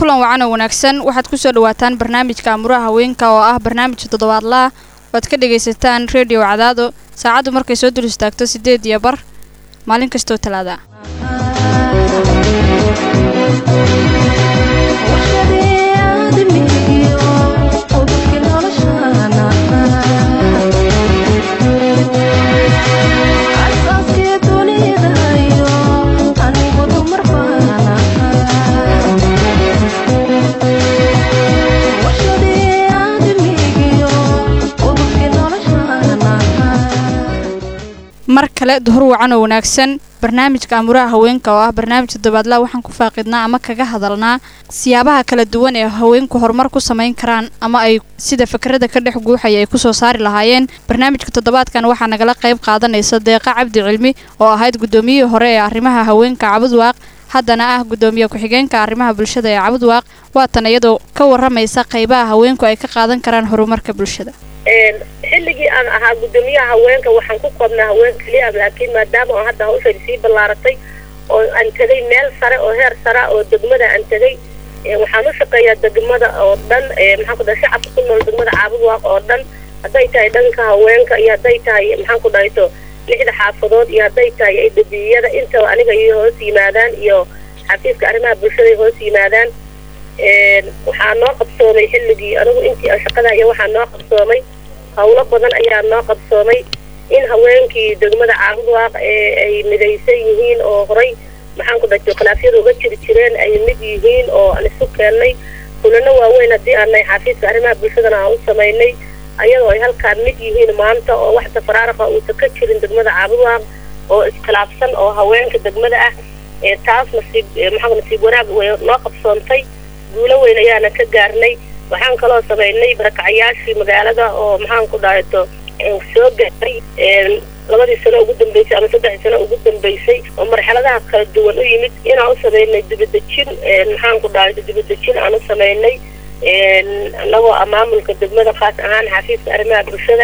kulan wacan oo wanaagsan waxaad kusoo dhawaataan barnaamijka amuraha haweenka oo ah barnaamij toddobaadlaah oad ka dhagaysataan redio cadaado saacaddu markay soo dul istaagto siddeed iyo bar maalin kastoo talaada mar kale duhur wacan oo wanaagsan barnaamijka amuraha haweenka oo ah barnaamij toddobaadla waxaan ku faaqidnaa ama kaga hadalnaa siyaabaha kala duwan ee haweenku horumar ku samayn karaan ama ay sida fakrada ka dhex guuxaya ay kusoo saari lahaayeen barnaamijka toddobaadkan waxaa nagala qayb qaadanaysa deeqa cabdi cilmi oo ahayd guddoomiyihii hore ee arrimaha haweenka cabudwaaq haddana ah guddoomiye ku-xigeenka arrimaha bulshada ee cabudwaaq waatan iyadoo ka waramaysa qaybaha haweenku ay ka qaadan karaan horumarka bulshada xilligii aan ahaa guddoomiyaha haweenka waxaan ku koobnaa haween keliya laakiin maadaama oo hadda hawshan sii ballaaratay oo aan tegay meel sare oo heer sara oo degmada aan tegay waxaan u shaqeeyaa degmada oo dhan maxaan ku dhahay shacabka ku nool degmada caabudwaaq oo dhan hadday tahay dhanka haweenka iyo hadday tahay maxaan ku dhahayto lixda xaafadood iyo hadday tahay dabiyada intaba aniga iyo hoos yimaadaan iyo xafiiska arrimaha bulshada hoos yimaadaan waxaa noo qabsoomay xilligii anigu intii aan shaqada iyo waxaa noo qabsoomay hawlo badan ayaa noo qabsoomay in haweenkii degmada caabudwaaq ee ay midaysan yihiin oo horay maxaan ku dhato khilaafyada uga jiri jireen ay mid yihiin oo aan isu keennay kulano waaweyn haddii aanay xafiiska arrimaha bulshadana aan u samaynay ayadoo ay halkaan mid yihiin maanta oo wax tafaraaraqa uusan ka jirin degmada caabudwaaq oo iskhilaafsan oo haweenka degmada ah taas nasiib maxaa nasiib wanaag way noo qabsoontay guulo weyn ayaana ka gaarnay waxaan kaloo samaynay barakacayaashii magaalada oo maxaan ku dhahato soo gaaray labadii sano ugu dambeysay ama saddexdii sano ugu dambeysay oo marxaladaha kala duwan u yimid inaan u samaynay dibadejin maxaan ku dhahato dibadejin aan u samaynay anagoo maamulka degmada khaas ahaan xafiiska arrimaha bulshada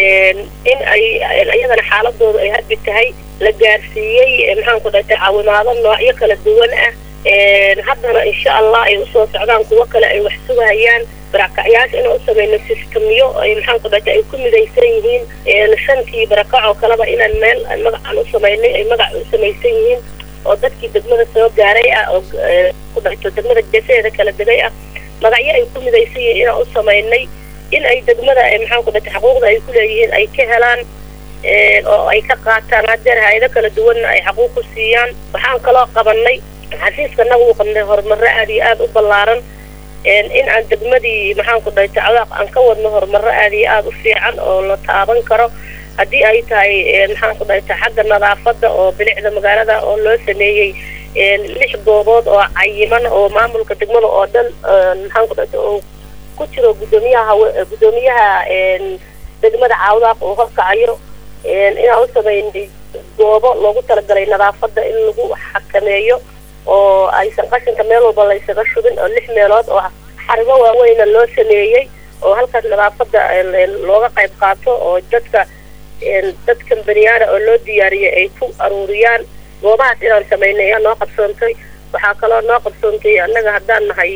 in ay iyadana xaaladooda ay hadbi tahay la gaarsiiyey maxaan ku dhahatay caawimaado noocyo kala duwan ah haddana insha allah ay usoo socdaan kuwo kale ay wax sugahayaan barakacyaasha inaan u samayno sistamyo ay maxaan ku dhahta ay ku midaysan yihiin shantii barakac oo kaleba inaan meel magacaan u samaynay ay magac u samaysan yihiin oo dadkii degmada soo gaaray ah oo ku dhahto degmada geesaheeda kala degay ah magacyo ay ku midaysan yihiin inaan u samaynay in ay degmada maxaan ku dhahta xuquuqda ay ku leeyihiin ay ka helaan oo ay ka qaataan hadeer hay-ado kala duwanna ay xaquuq ku siiyaan waxaan kaloo qabanay xafiiska naga uu qabnay horumaro aada iyo aada u ballaaran in aan degmadii maxaan ku dhahay tacdaaq aan ka wadno horumaro aada iyo aada u fiican oo la taaban karo haddii ay tahay maxaan ku dhahay xagga nadaafadda oo bilicda magaalada oo loo sameeyey lix goobood oo cayiman oo maamulka degmada oo dhan maxaan ku dhahay oo ku jiro guddoomiyaha guddoomiyaha degmada caawdaaq oo horkacayo inaan u sameynay goobo loogu talagalay nadaafadda in lagu xakameeyo oo aysan qashinka meel walba laysaga shubin oo lix meelood oo xarimo waaweyna loo sameeyey oo halkaas nadaafadda looga qayb qaato oo dadka dadka baniyaana oo loo diyaariyay ay ku aruuriyaan goobahaas inaan samaynay ayaa noo qabsoontay waxaa kaloo noo qabsoontay annaga haddaan nahay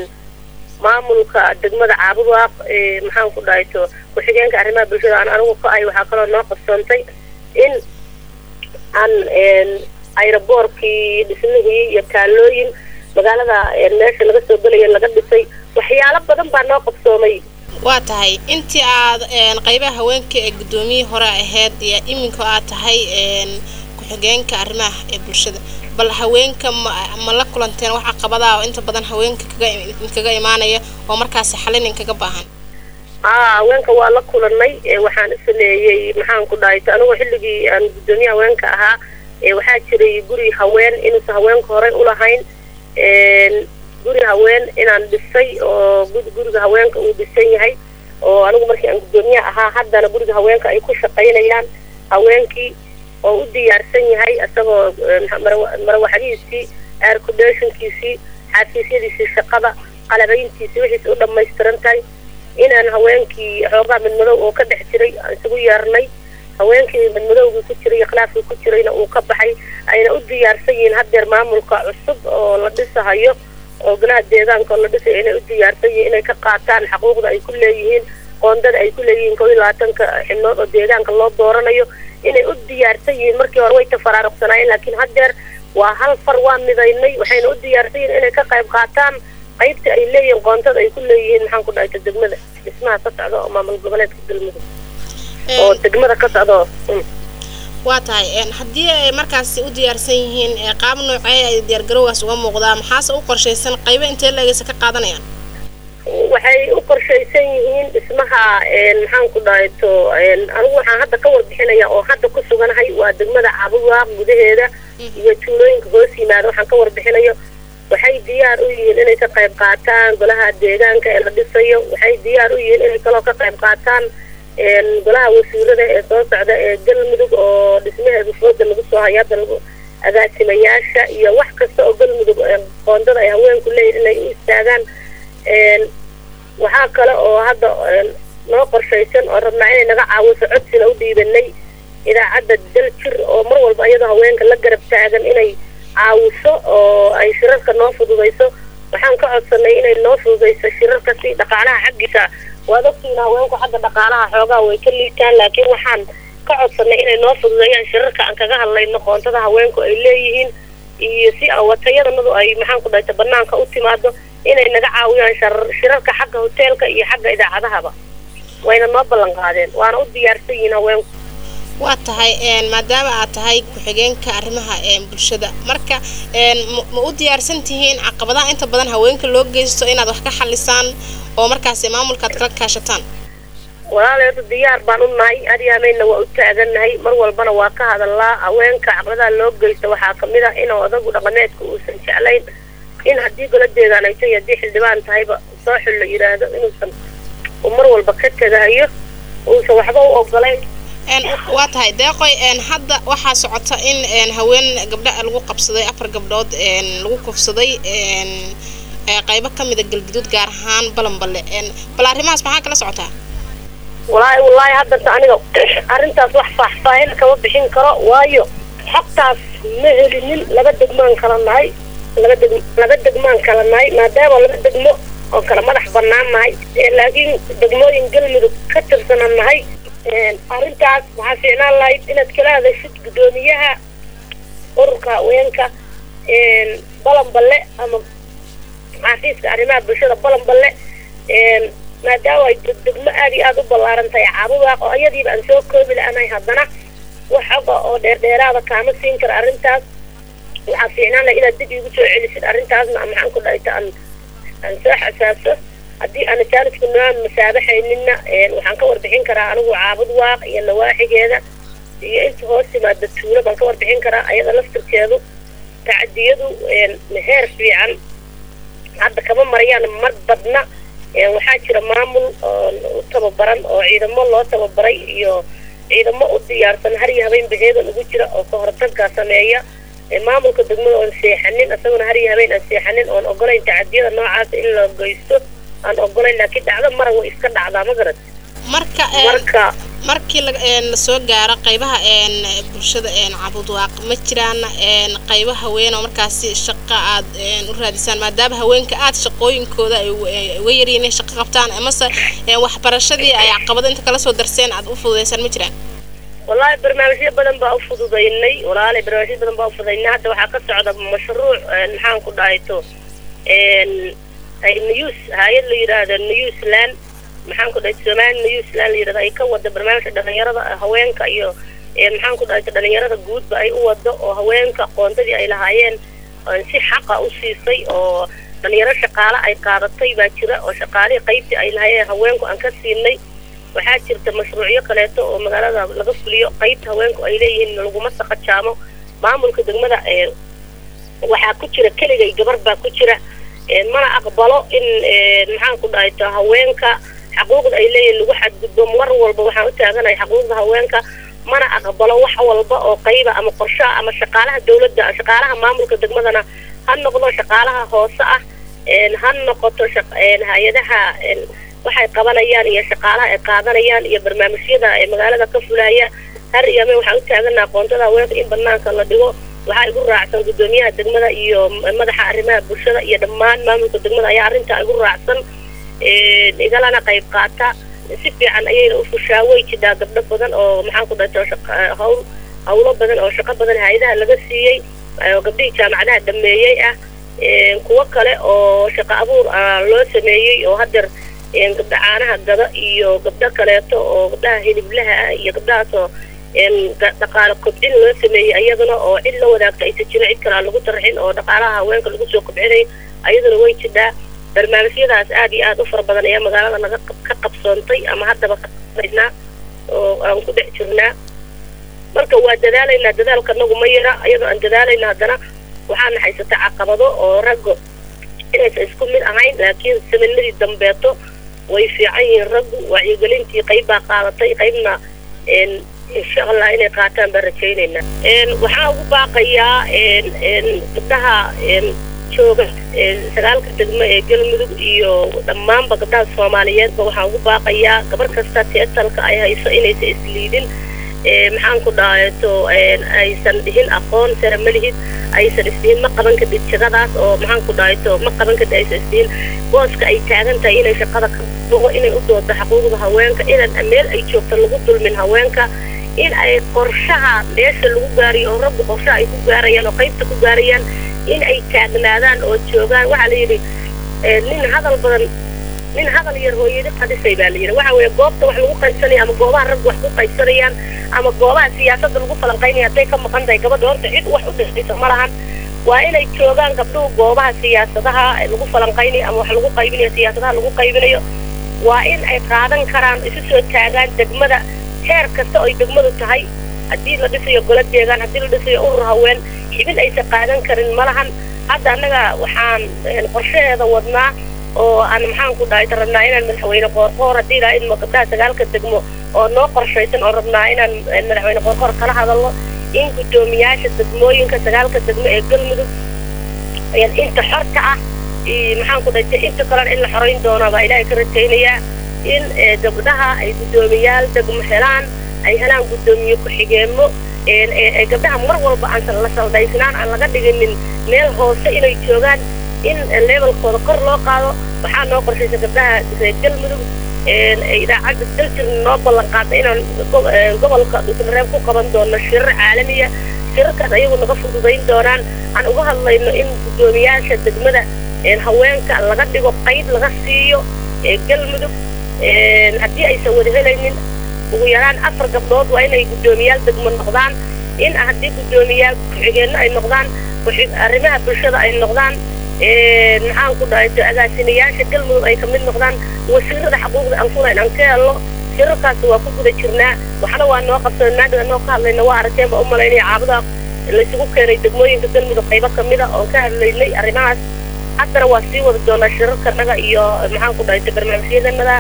maamulka degmada caabudwaaq maxaan ku dhahayto ku-xigeenka arrimaha bulshada aan anigu ka ahay waxaa kaloo noo qabsoontay in aan ayraboorkii dhismihii iyo taalooyin magaalada meesha laga soo gelaya laga dhisay waxyaalo badan baa noo qabsoomay waa tahay intii aad qaybaha haweenka ee guddoomiyihii hore ahayd iyo iminka aad tahay ku-xigeenka arrimaha ee bulshada bal haweenka ma la kulanteen wax caqabadaha oo inta badan haweenka kaga imaanaya oo markaasi xalin inkaga baahan haa haweenka waa la kulanay waxaan u sameeyey maxaan ku dhahay anigoo xilligii aan guddoomiye haweenka ahaa waxaa jiray guri haween inuusan haweenka horey ulahayn guri haween inaan dhisay oo guriga haweenka uu dhisan yahay oo anigu markii aan guddoomiyaha ahaa haddana guriga haweenka ay ku shaqaynayaan haweenkii oo u diyaarsan yahay isagoo marawaxadihiisii aircudeshinkiisii xafiisyadiisii shaqada qalabayntiisii wixiis u dhamaystiran tahay inaan haweenkii xoogaa midmadow oo ka dhex jiray isugu yeernay haweenkii midmadowgii ku jiray iyo khilaafkii ku jirayna uu ka baxay ayna u diyaarsan yihiin haddeer maamulka cusub oo la dhisahayo oo golaha deegaanka oo la dhisayo inay u diyaarsan yihiin inay ka qaataan xaquuqda ay ku leeyihiin qoondada ay ku leeyihiin kow iyo labaatanka xibnood oo deegaanka loo dooranayo inay u diyaarsan yihiin markii hore way tafaraaruqsanaayeen laakiin haddeer waa hal far waa midaynay waxayna u diyaarsan yihiin inay ka qayb qaataan qaybta ay leeyihiin qoontada ay ku leeyihiin maxaan ku dhahayta degmada dhismaha ka socda oo maamul goboleedka galmudug oo degmada ka socda oo waa tahay haddii ay markaasi u diyaarsan yihiin qaab noocee ay diyaargarowgaas uga muuqdaa maxaase u qorshaysan qaybo intee leegaysa ka qaadanayaan waxay u qorshaysan yihiin dhismaha maxaan ku dhahayto anigu waxaan hadda ka warbixinaya oo hadda ku suganahay waa degmada cabuwaaq gudaheeda iyo tuulooyinka hoos yimaada waxaan ka warbixinayo waxay diyaar u yihiin inay ka qayb qaataan golaha deegaanka ee la dhisayo waxay diyaar u yihiin inay kaloo ka qayb qaataan golaha wasiirada ee soo socda ee galmudug oo dhismaheedu fooda lagu soo hayo hadda lagu agaasimayaasha iyo wax kasta oo galmudug qoondada ay haweenku leeyihin inay u istaagaan waxaa kale oo hadda noo qorshaysan oo rabnaa inay naga caawiso codsina u dhiibanay idaacadda daljir oo mar walba iyadoo haweenka la garab taagan inay caawiso oo ay shirarka noo fududayso waxaan ka codsanay inay noo fududayso shirarka si dhaqaalaha xaggiisa waad ogtiina haweenku xagga dhaqaalaha xoogaa way ka liitaan laakiin waxaan ka codsanay inay noo fududeeyaan shirarka aan kaga hadlayno qoontada haweenku ay leeyihiin iyo si watayadanadu ay maxaan ku dhahayta banaanka u timaado inay naga caawiyaan shirarka xagga hoteelka iyo xagga idaacadahaba wayna noo ballan qaadeen waana u diyaarsan yihiin haweenku waa tahay maadaama aad tahay ku-xigeenka arrimaha bulshada marka ma u diyaarsan tihiin caqabadaha inta badan haweenka loo geysto inaad wax ka xalisaan oo markaasi maamulkaad kala kaashataan walaaleedu diyaar baan u nahay aryaameynna waa u taagannahay mar walbana waa ka hadallaa haweenka caqabadaha loo geysta waxaa kamid ah in odagu dhaqameedka uusan jeclayn in haddii gola deegaanayto iyo haddii xildhibaan tahayba soo xul la yidhaahdo inuusan uu mar walba ka tegahayo uusan waxba u ogolayn waa tahay deeqoy hadda waxaa socota in haween gabdha lagu qabsaday afar gabdhood lagu kufsaday qaybo ka mida galguduud gaar ahaan balanballe bal arrimahaas maxaa kala socotaa walaahi wallaahi haddata aniga arrintaas wax faahfaahin kama bixin karo waayo xogtaas ma helinin laba degmaan kala nahay laba deg laba degmaan kala nahay maadaama laba degmo oo kala madax banaan nahay laakiin degmooyin galmudug ka tirsanan nahay arrintaas waxaa fiicnaan lahayd inaad kala hadashid guddoomiyaha ururka haweenka balanballe ama xafiiska arrimaha bulshada balanballe maadaama ay degmo aada iyo aada u ballaaran tahay caabudaaq oo iyadiiba aan soo koobi la-anahay haddana wax xoga oo dheerdheeraada kaama siin kara arrintaas waxaa fiicnaan laha inaad dib iigu soo celisid arrintaasna maxaan ku dhahayta aan aan soo xasaaso haddii aana jaanisku noo masaabaxaynina waxaan ka warbixin karaa anigu caabud waaq iyo nawaaxigeeda iyo inta hoos timaada tuulo baan ka warbixin karaa ayada laftirkeedu tacadiyadu heer fiican hadda kama marayaan mar badna waxaa jira maamul u tababaran oo ciidamo loo tababaray iyo ciidamo u diyaarsan har iyo habeen baheedan ugu jira oo ka hortagga sameeya maamulka degmada oon seexanin isaguna har iyo habeen aan seexanin oon ogolayn tacadiyada noocaas in la geysto aan ogolayn laakiin dhacdo mara way iska dhacdaa ma garad marka marka markii lasoo gaaro qaybaha bulshada cabudwaaq ma jiraan qaybo haween oo markaasi shaqo aad u raadisaan maadaama haweenka aad shaqooyinkooda ay uga yaryiin inay shaqo qabtaan amase waxbarashadii ay caqabado inta kala soo darseen aad u fududeysaan ma jiraan wallaahi barnaamijyo badan baa u fududaynay walaali barnaamijyo badan baa u fududaynay hadda waxaa ka socda mashruuc maxaan ku dhahayto news hay-ad la yidhaahdo newsland maxaan ku dhahay somali newsland la yidhahdo ay ka wada barnaamijka dhalinyarada haweenka iyo maxaan ku dhahayto dhalinyarada guudba ay u wado oo haweenka qoondadii ay lahaayeen si xaqa u siisay oo dhalinyaro shaqaale ay qaadatay baa jira oo shaqaalihii qaybtii ay lahaayeen haweenku aan ka siinay waxaa jirta mashruucyo kaleeto oo magaalada laga fuliyo qaybta haweenku ay leeyihiin laguma saqajaamo maamulka degmada waxaa ku jira keligay gabar baa ku jira mana aqbalo in maxaan ku dhahayto haweenka xaquuqda ay leeyihiin lagu xadgudbo mar walba waxaan u taaganahay xaquuqda haweenka mana aqbalo wax walba oo qayba ama qorshaha ama shaqaalaha dawladda shaqaalaha maamulka degmadana ha noqdo shaqaalaha hoose ah ha noqoto hay-adaha waxay qabanayaan iyo shaqaalaha ay qaadanayaan iyo barnaamijyada ee magaalada ka fulaya har iyo ame waxaan u taaganaha qoontada haweenka in banaanka la dhigo waxaa igu raacsan guddoomiyaha degmada iyo madaxa arrimaha bulshada iyo dhammaan maamulka degmada ayaa arrintaa igu raacsan igalana qayb qaata si fiican ayayna u fushaa way jidhaa gabdho badan oo maxaan ku dhahta hawl hawlo badan oo shaqo badan hay-adaha laga siiyey oo gabdhihii jaamacadaha dhameeyey ah kuwo kale oo shaqo abuur loo sameeyey oo hadeer gabdha caanaha gada iyo gabdho kaleeto oo gabdhaha hiliblaha ah iyo gabdhahaasoo dhaqaale kobcin loo sameeyey ayaduna oo cid la wadaagta aysa jirin cid kale aan lagu tarxin oo dhaqaalaha haweenka lagu soo kobcinay ayaduna way jidhaa barnaamijyadaas aad iyo aad u fara badan ayaa magaalada naga ka qabsoontay ama haddaba ka qabnaynaa oo aan ku dhex jirnaa marka waa dadaalaynaa dadaalka nagu ma yara iyadoo aan dadaalayna haddana waxaana haysata caqabado oo raggo inaysan isku mid ahayn laakiin saminadii dambeeto way fiican yihiin raggu wacyigelintii qayb baa qaadatay qaybna insha allah inay qaataan baan rajaynaynaa waxaa ugu baaqayaa gabdhaha jooga sagaalka degmo ee galmudug iyo dhammaanba gabdhaha soomaaliyeedba waxaan ugu baaqayaa gabar kasta teetalka ay hayso inaysan isliidin maxaan ku dhahato aysan dhihin aqoon sare ma lihid aysan isdihin ma qaban kadhid jagadaas oo maxaan ku dhahato ma qaban kadhid aysan isdihin booska ay taagan tahay inay shaqada ka dugo inay u doodo xuquuqda haweenka inaan meel ay joogto lagu dulmin haweenka in ay qorshaha meesha lagu gaariyo oo raggu qorshaha ay ku gaarayaan oo qaybta ku gaarayaan in ay taagnaadaan oo joogaan waxaa la yidhi nin hadal badan nin hadal yar hooyadi qadisay baa la yidhi waxa weeye goobta wax lagu qaybsanaya ama goobaha raggu wax ku qaybsanayaan ama goobaha siyaasadda lagu falanqaynaya hadday ka maqan tahay gabadha horta cid wax u dhexaysa ma lahan waa inay joogaan gabdhuhu goobaha siyaasadaha lagu falanqaynayo ama wax lagu qaybinayo siyaasadaha lagu qaybinayo waa in ay qaadan karaan isu soo taagaan degmada heer kasta oo ay degmadu tahay haddii la dhisayo golo deegaan haddii la dhisayo urur haween xibin aysan qaadan karin ma lahan hadda annaga waxaan qorshaheeda wadnaa oo aan maxaan ku dhahay rabnaa inaan madaxweyne qoorqoor haddii ilaa idmo gabdhaha sagaalka degmo oo noo qorshaysan oo rabnaa inaan madaxweyne qoorqoor kala hadalno in guddoomiyaasha degmooyinka sagaalka degmo ee galmudug inta xorta ah maxaan ku dhahay inta kalena in la xorayn doono baa ilaahay ka rajaynayaa in gabdhaha ay guddoomiyaal degmo helaan ay helaan guddoomiye ku-xigeenmo gabdhaha mar walba aan la saldaysnaan aan laga dhiginin meel hoose inay joogaan in levelkooda kor loo qaado waxaa noo qorshaysa gabdhaha reer galmudug idaacadda daljir noo ballan qaada inaan gobolka dhuusmareeb ku qaban doono shirar caalamiya shirarkaas ayagu naga fududayn doonaan aan uga hadlayno in guddoomiyaasha degmada haweenka laga dhigo qayb laga siiyo galmudug haddii aysan wada helaynin ugu yaraan afar gabdhood waa inay guddoomiyaal degmo noqdaan in haddii guddoomiyaal ku-xigeenno ay noqdaan arrimaha bulshada ay noqdaan maxaan ku dhahay agaasimayaasha galmudug ay kamid noqdaan wasiirada xuquuqda aan kulayn aan ka helno shirarkaas waa ku guda jirnaa waxna waa noo qabsan maadaga noo ka hadlayna waa aragteen baa u malaynaya caabuda laysugu keenay degmooyinka galmudug qaybo kamida oon ka hadlaynay arrimahaas haddana waa sii wada doonaa shirarkanaga iyo maxaan ku dhahay barnaamijyadanada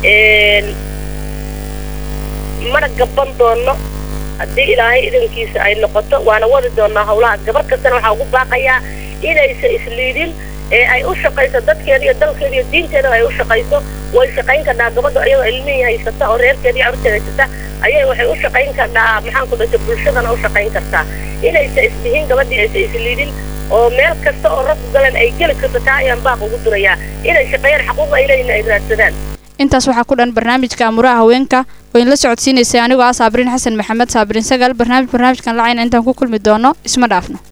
mana gaban doono haddii ilaahay idankiisa ay noqoto waana wadi doonaa hawlahaas gabar kastana waxaa ugu baaqayaa inaysan isliidin ee ay u shaqayso dadkeeda iyo dalkeeda iyo diinteeda ay u shaqayso way shaqayn kadhaa gabadha iyadoo ilmihii haysata oo reerkeeda iyo carurteeda haysata ayay waxay u shaqayn kadhaa maxaan ku dhashay bulshadana u shaqayn kartaa inaysan isdihin gabadhii aysan isliidin oo meel kasta oo raggu galan ay geli karto taa ayaan baaq ugu durayaa inay shaqeeyaan xaquuq ay leeyihin ay raadsadaan intaas waxaa ku dhan barnaamijka amuraha haweenka oo in la socodsiinaysay anigoo ah saabriin xasan maxamed saabriin sagaal barnaamij barnaamijkan lacayna intaan ku kulmi doono isma dhaafno